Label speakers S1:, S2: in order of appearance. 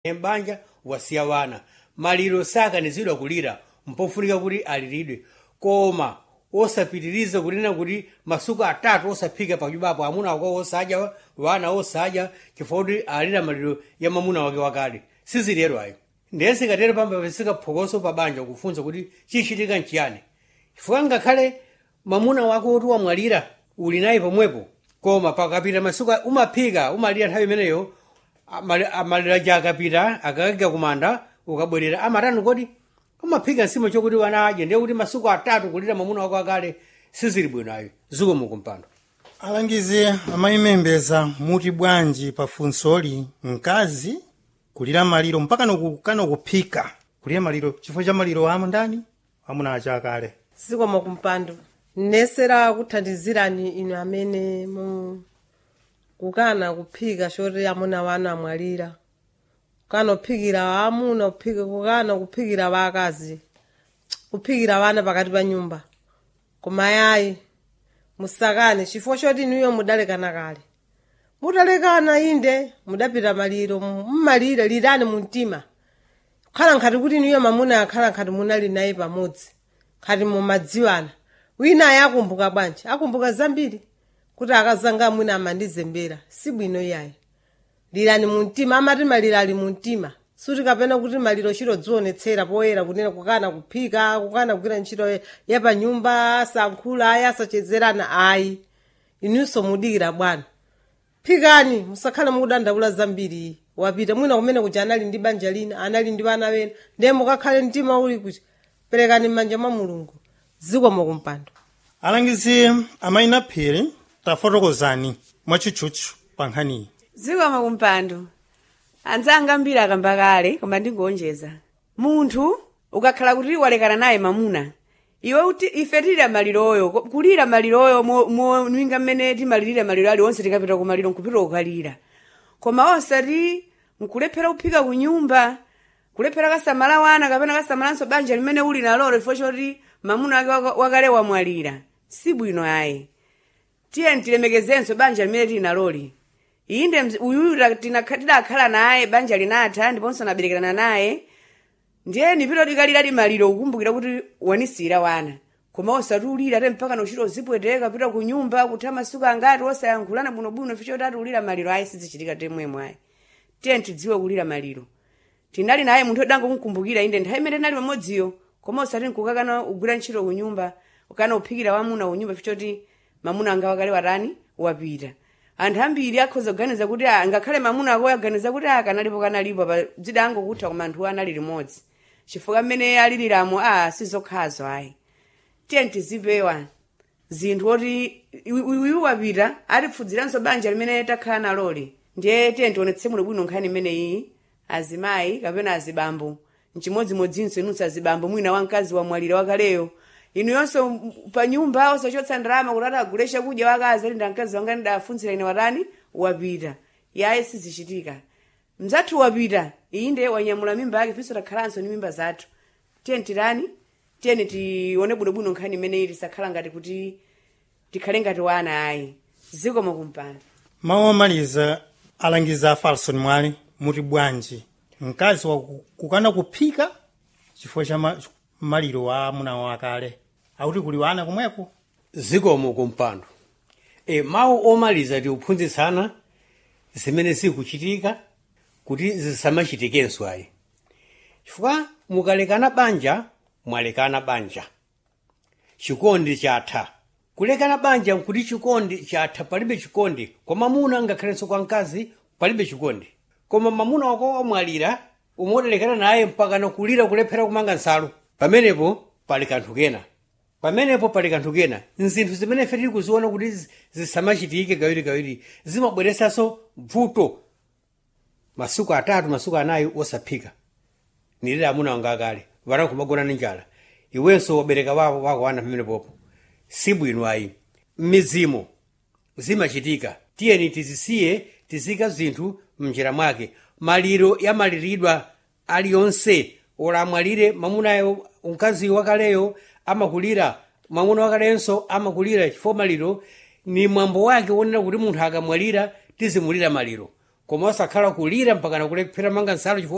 S1: mbanja wasiya wana maliro sakanizidwa kulira mpofunika kuti aliridwe koma osapitiriza kunena kuti masuku atatu osaphika panyumbapo amuna wako osadya wana osadya chifukwa kuti alira maliro ya mamuna wake wakale sizilero ayo ndiye sikatero pambapeseka phokoso pa banja kufunsa kuti chichitika nchiyani chifukwa ngakhale mamuna wako kuti wamwalira uli naye pomwepo koma pakapita masuku umaphika umalira nthawi imeneyo amali- amalira ja akapita akakagya kumanda ukabwerera amatani kodi umaphika nsimo chokuti wana adye ndiye kuti masuku atatu kulira mamuna wako akale sizili bwino ayo zikomo kumpando
S2: alangizi amayimembeza muti bwanji pa funsoli mkazi kulira maliro mpaka nokukana kuphika kulira maliro chifukwa cha maliro amu ndani amuna acha akale
S3: zikomo kumpando nesera kuthandizirani inu amene mu kukana kuphika choti amuna wanu amwalira kukana kuphikira amuna kuphika kukana kuphikira vakazi kuphikira vana pakati pa nyumba koma yayi musakane chifukwa choti inuyo mudalekana kale mutalekana inde mudapita maliro mmalire lirani mu mtima khala nkhati kuti inuyo mamuna akhala nkhati munali naye pamodzi khati mumadziwana wina ayi akumbuka bwanji akumbuka zambiri kuti akazanga amwina amandizembera si bwino yayi lirani mu mtima amati maliro ali mu mtima suti kapena kuti maliro chiro dzionetsera poyera kunena kukana kuphika kukana kugwira ntchito ya pa nyumba asankhula ayi asachezerana ayi inunso mudikira bwana phikani musakhale mukudandaula zambiri wapita mwina kumene kuja anali ndi banja lina anali ndi vana vena ndiye mukakhale mtima uli kuti perekani m'manja mwa mulungu zikomo kumpando
S2: alangizi amayina phiri tafotokozani mwachitchutchu pa nkhaniyi
S4: zikomo kumpando anzanga ambiri akamba kale koma ndingonjeza munthu ukakhala kuti walekana naye mamuna iwe uti ife tilira maliroyo ko- kulira maliroyo mwinga mmene timalirira maliro aliwonse tikapita kumaliro nkupita kukalira koma osati nkulephera kuphika kunyumba kulephera kasamala wana kapena kasamalanso banja limene uli nalolo chifukwa choti mamuna wake waka- wakale wamwalira si bwino ayi tiye tilemekezenso banja limene tili naloli inde mzi- uyuyu ta- tinakha- tidakhala naye banja linatha ndiponso naberekerana naye ndiye nipita tikalira limaliro kukumbukira kuti wanisira wana koma osati ulira te mpaka nochita uzipweteka pita ku nyumba kutha masuku angati osayankhulana bwinobwino ficho tati ulira maliro ayi sizichitika temwemwe ayi tiye tidziwe kulira maliro tinali naye munthu odangomukumbukira inde nthawi imene tinali pamodziyo koma osati nkukakana ugwira ntchito ku nyumba ukana uphikira wamuna ku nyumba fichoti mamuna anga wakale watani wapita anthu ambiri akhoza kuganiza kuti ah, ngakhale mamuna ako aganiza kuti akanalipo kanalipo pa dzida angokutha koma anthu anali limodzi chifukwa mmene aliliramo a sizokhazo ayi tiye tizipewa zinthu oti uyu wapita atipfudziranso banja limene takhala naloli ndiye tiye tionetse muno bwino nkhani imeneyi azimayi kapena azibambo mchimodzimodzinso inunso azibambo mwina wamkazi wamwalira wakaleyo inu yonso m- pa nyumba osachotsa ndalama kuti atagule chakudya wakazi ali ndamkazi wanga ndidafunzira ine watani wapita yaye sizichitika mzathu wapita inde wanyamula mimba yake finso takhalanso ni mimba zathu tiye tirani tiyeni tione bwinobwino nkhani imeneyi tisakhala ngati kuti tikhale ngati wana ayi zikomo kumpando
S2: mawu omaliza alangiza a falson mwali muti bwanji mkazi wakukana kuphika chifukwa cha ma- maliro wa amuna wakale akuti kuli wana komweko
S1: zikomo kumpando e, mawu omaliza tiuphunzitsana zimene zikuchitika kuti zisamachitikenso ayi chifukwa mukalekana banja mwalekana banja chikondi chatha kulekana banja nkuti chikondi chatha palibe chikondi kwa mamuna ngakhalenso kwa mkazi palibe chikondi koma mamuna wako wamwalira umodalekana naye mpaka nakulira kulephera kumanga nsalu pamenepo pali kanthu kena pamenepo pali kanthu kena nzinthu zimene ife tili kuziona kuti zi- zisamachitike kawirikawiri zimabweresanso vuto masuku atatu masuku anayi osaphika nilire amuna wanga akale vana kumagona ni njala iwenso wabereka wako wako wana pamene popo si bwino ayi mmizimo zimachitika tiyeni tizisiye tizika zinthu mnjira mwake maliro yamaliridwa aliyonse ola amwalire mamunayo mkazi wakaleyo amakulira mwamuna wakalenso amakulira chifukwa maliro ni mwambo wake wonena kuti munthu akamwalira tizimulira maliro koma osakhala kulira mpaka nakulephera manga nsalu chifukwa